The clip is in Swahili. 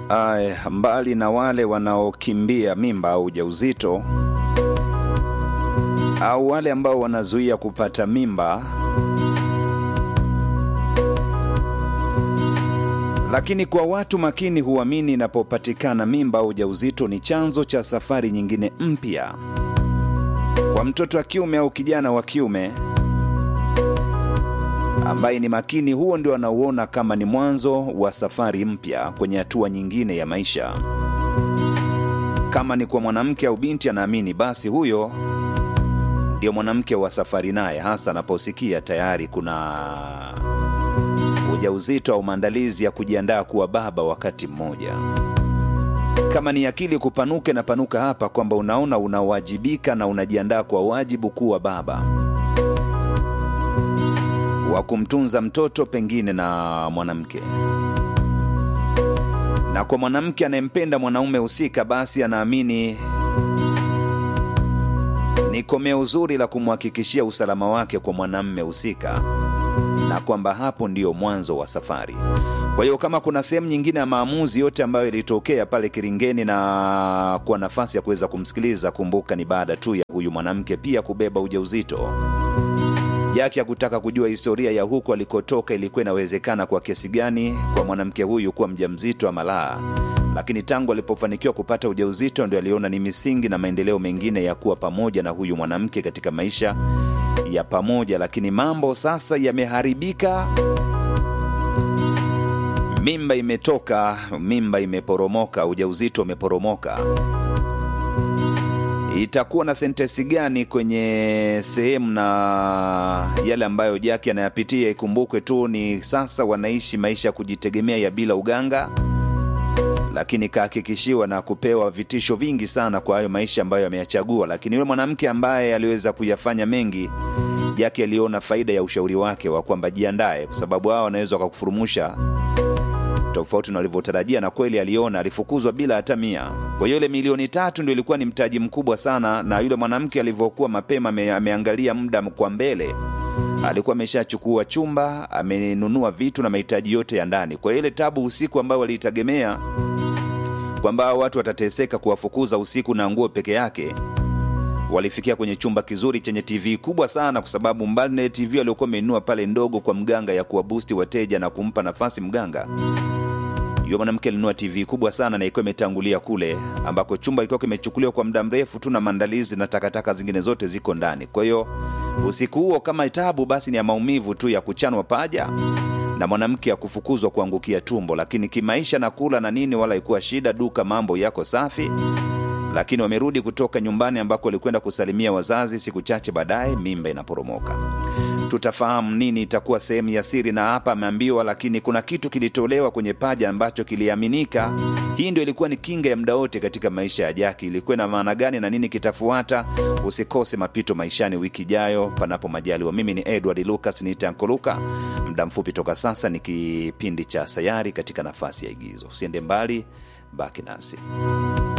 Ay, mbali na wale wanaokimbia mimba au ujauzito au wale ambao wanazuia kupata mimba, lakini kwa watu makini huamini inapopatikana mimba au ujauzito ni chanzo cha safari nyingine mpya kwa mtoto wa kiume au kijana wa kiume ambaye ni makini, huo ndio anauona kama ni mwanzo wa safari mpya kwenye hatua nyingine ya maisha. Kama ni kwa mwanamke au binti, anaamini basi huyo ndio mwanamke wa safari naye, hasa anaposikia tayari kuna ujauzito au maandalizi ya kujiandaa kuwa baba wakati mmoja. Kama ni akili kupanuke na panuka hapa, kwamba unaona unawajibika na unajiandaa kwa wajibu kuwa baba wa kumtunza mtoto pengine na mwanamke. Na kwa mwanamke anayempenda mwanaume husika, basi anaamini ni komeo zuri la kumhakikishia usalama wake kwa mwanamme husika, na kwamba hapo ndio mwanzo wa safari. Kwa hiyo kama kuna sehemu nyingine ya maamuzi yote ambayo ilitokea pale Kiringeni na kwa nafasi ya kuweza kumsikiliza, kumbuka ni baada tu ya huyu mwanamke pia kubeba ujauzito yake ya kutaka kujua historia ya huko alikotoka ilikuwa inawezekana kwa kiasi gani kwa mwanamke huyu kuwa mjamzito ama la. Lakini tangu alipofanikiwa kupata ujauzito ndio aliona ni misingi na maendeleo mengine ya kuwa pamoja na huyu mwanamke katika maisha ya pamoja. Lakini mambo sasa yameharibika, mimba imetoka, mimba imeporomoka, ujauzito umeporomoka itakuwa na sentesi gani kwenye sehemu na yale ambayo Jaki anayapitia? Ikumbukwe tu ni sasa wanaishi maisha ya kujitegemea ya bila uganga, lakini kahakikishiwa na kupewa vitisho vingi sana kwa hayo maisha ambayo ameyachagua. Lakini yule mwanamke ambaye aliweza kuyafanya mengi, Jaki aliona faida ya ushauri wake wa kwamba jiandae, kwa sababu hao wanaweza wakakufurumusha tofauti na walivyotarajia, na kweli aliona alifukuzwa bila hata mia. Kwa hiyo ile milioni tatu ndio ilikuwa ni mtaji mkubwa sana, na yule mwanamke alivyokuwa mapema ame, ameangalia muda kwa mbele, alikuwa ameshachukua chumba, amenunua vitu na mahitaji yote ya ndani. Kwa hiyo ile tabu usiku ambayo waliitegemea kwamba watu watateseka kuwafukuza usiku na nguo peke yake walifikia kwenye chumba kizuri chenye TV kubwa sana, kwa sababu mbali na TV aliokuwa amenunua pale ndogo kwa mganga ya kuwabusti wateja na kumpa nafasi mganga, yule mwanamke alinunua TV kubwa sana na ilikuwa imetangulia kule ambako chumba ilikuwa kimechukuliwa kwa muda mrefu tu na maandalizi na takataka zingine zote ziko ndani. Kwa hiyo usiku huo kama tabu, basi ni ya maumivu tu ya kuchanwa paja na mwanamke ya kufukuzwa kuangukia tumbo, lakini kimaisha na kula na nini wala ikuwa shida, duka mambo yako safi lakini wamerudi kutoka nyumbani ambako walikwenda kusalimia wazazi. Siku chache baadaye mimba inaporomoka. Tutafahamu nini itakuwa sehemu ya siri, na hapa ameambiwa, lakini kuna kitu kilitolewa kwenye paja ambacho kiliaminika. Hii ndio ilikuwa ni kinga ya muda wote katika maisha ya Jaki. Ilikuwa na maana gani na nini kitafuata? Usikose mapito maishani wiki ijayo, panapo majaliwa. Mimi ni Edward Lucas, niite Ankoluka. Muda mfupi toka sasa ni kipindi cha Sayari katika nafasi ya igizo. Usiende mbali, baki nasi.